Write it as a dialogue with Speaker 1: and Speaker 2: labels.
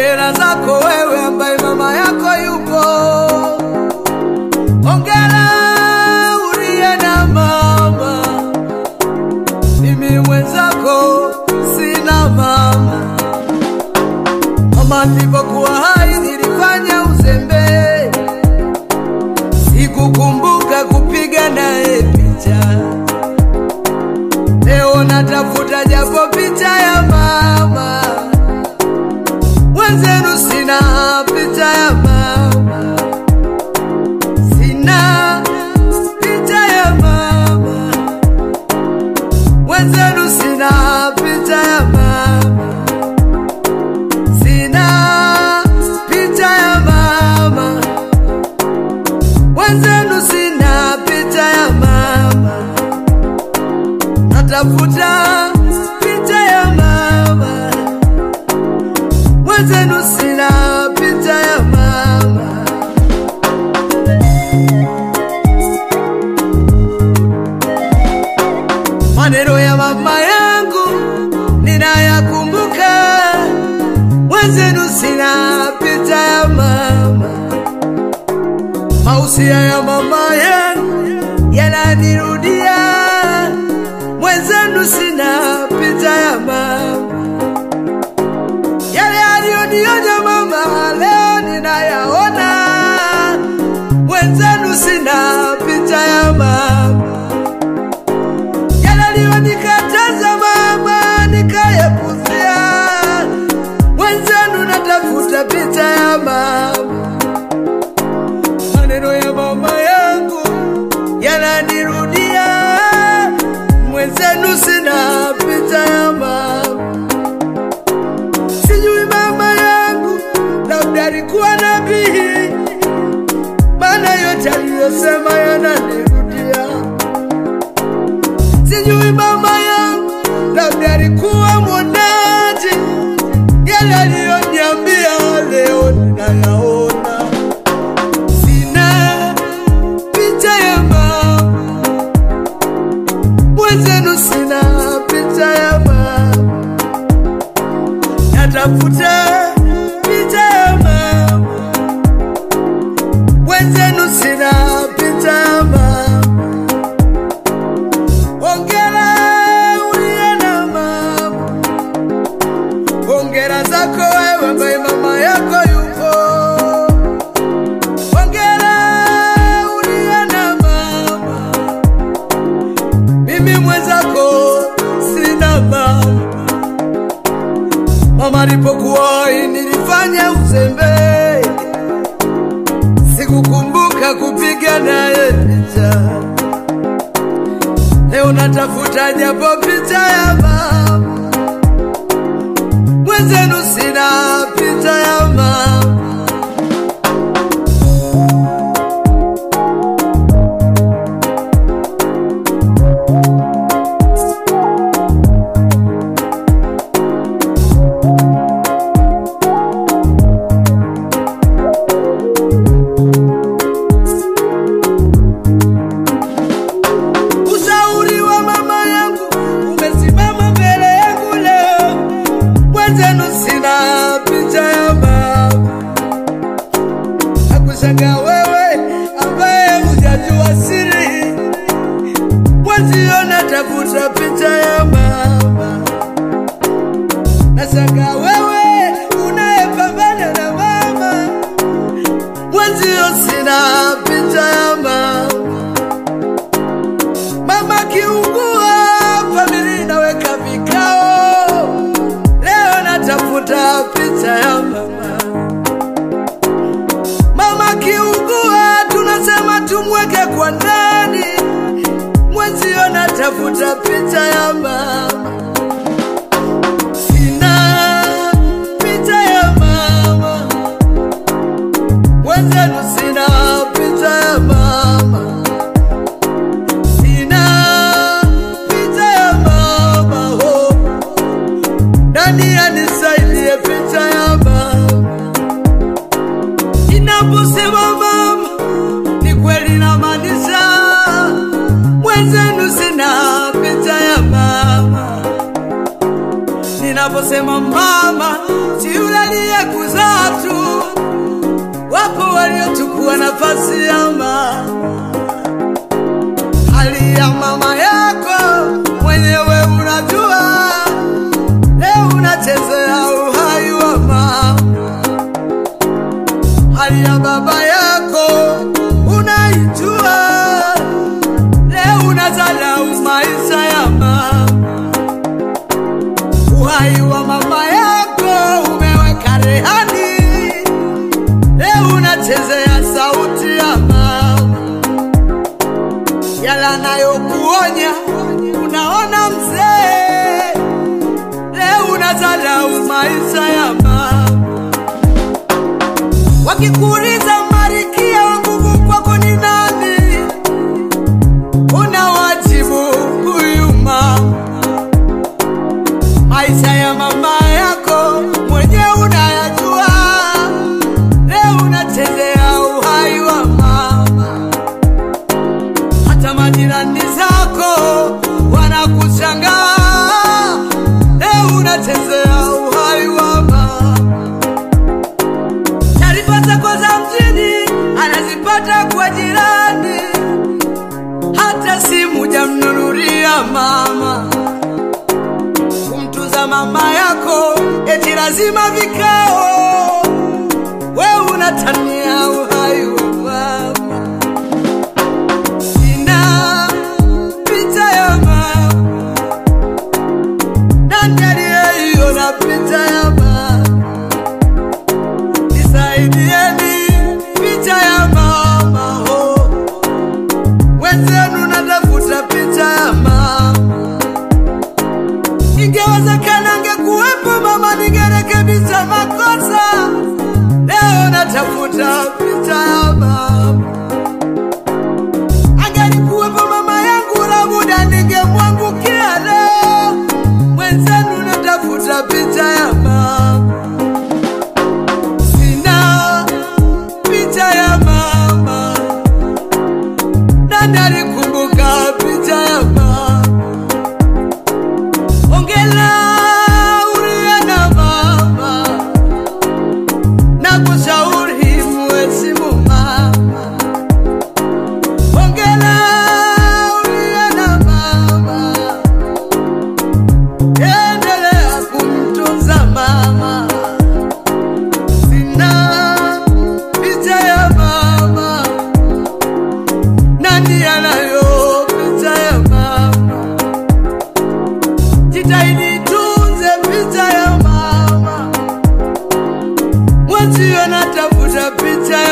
Speaker 1: Ongera zako wewe ambaye mama yako yupo. Ongera uliye na mama, mimi mwenzako sina mama. Mama nilipokuwa hai nilifanya uzembe, sikukumbuka kupiga naye picha. Leo natafuta japo picha ya mama wenzenu, sina picha ya mama, sina picha ya mama wenzenu, sina picha ya mama, sina picha ya mama wenzenu, sina picha ya mama natafuta picha ya mama wenzenu, sina picha ya mama. Maneno ya mama yangu ninayakumbuka, wenzenu, sina picha ya mama. Mausia ya mama yangu yananirudia mwenzenu sina picha ya mama, yale aliyonionya mama leo ninayaona. Mwenzenu sina picha ya mama, yale aliyonikataza mama nikayapuzia. Mwenzenu natafuta picha ya mama, maneno ya mama yangu yananirudia mwenzenu sina picha ya mama. Sijui mama yangu labda alikuwa nabii, maana yote aliyosema yananirudia. Sijui mama yangu labda alikuwa mwonaji, yale aliyoniambia leo ninayaona. Sina picha ya mama mwenzenu sina picha ya mama, natafuta picha ya mama. Mwenzenu sina picha ya mama. Ongera uliye na mama, ongera zako wewe ambaye mama yako yupo. Ongera uliye na mama mimi mwenzako sina mama. Mama alipokuwa hai nilifanya uzembe, sikukumbuka kupiga naye picha. Leo natafuta japo picha ya mama, mwenzenu sina picha ya mama. Ushauri wa mama yangu umesimama mbele yangu leo, mwenzenu sina picha ya mama. Nakushangaa wewe ambaye hujajua siri, mwenzio natafuta picha ya mama. Nashangaa wewe unayepambana na mama, mwenzio sina picha ya mama. Mama kiungua, familia inaweka vikao. Leo natafuta picha ya mama. Mama kiungua, tunasema tumweke kwa ndani. Mwenzio natafuta picha ya mama. Sina picha ya mama, mwenzenu sina picha ya mama. Sina picha ya mama ho, nani anisaidie picha ya mama? Inaposema mama, ni kweli namaanisha, mwenzenu sina picha ya mama. Ninaposema mama, si yule aliyekuzaa nafasi ya mama, hali ya mama yako mwenyewe unajua, leo unachezea uhai wa mama, hali ya baba yako unaijua, leo unazalau maisha ya mama, uhai wa mama yako umeweka rehani, leo unachezea sauti ya mama, yala nayokuonya unaona mzee, leo unazalau maisha ya mama wakikuuliza marikia wa nguvu kwako ni nani, unawajibu huyu mama. Maisha ya mama yako mwenye unayajua, leo unachezea uhai wa mama. Hata majirani zako wanakushangaa, leo unachezea uhai wa mama taarifa zako za mjini anazipata kwa jirani, hata simu jamnunulia mama. Kumtuza mama yako eti lazima vikao, we unatania uhai wa mama. Sina picha ya mama, nani aliyeiona picha ya mama? Nisaidieni picha ya mama ho, wenzenu natafuta picha ya mama. Ingewezekana angekuwepo mama, ningerekebisha makosa. Leo natafuta picha ya mama. Angelikuwepo mama yangu, labuda ningemwangukia leo. Mwenzenu natafuta picha ya mama. Sina picha ya mama, nani alikumbuka picha ya mama? Ongela uliye na mama, na kushauri muheshimu mama. Ongela uliye na mama, endelea kumtunza mama sina picha ya mama, nani anayo picha ya mama? Jitahidi tunze picha ya mama, mwenzio natafuta picha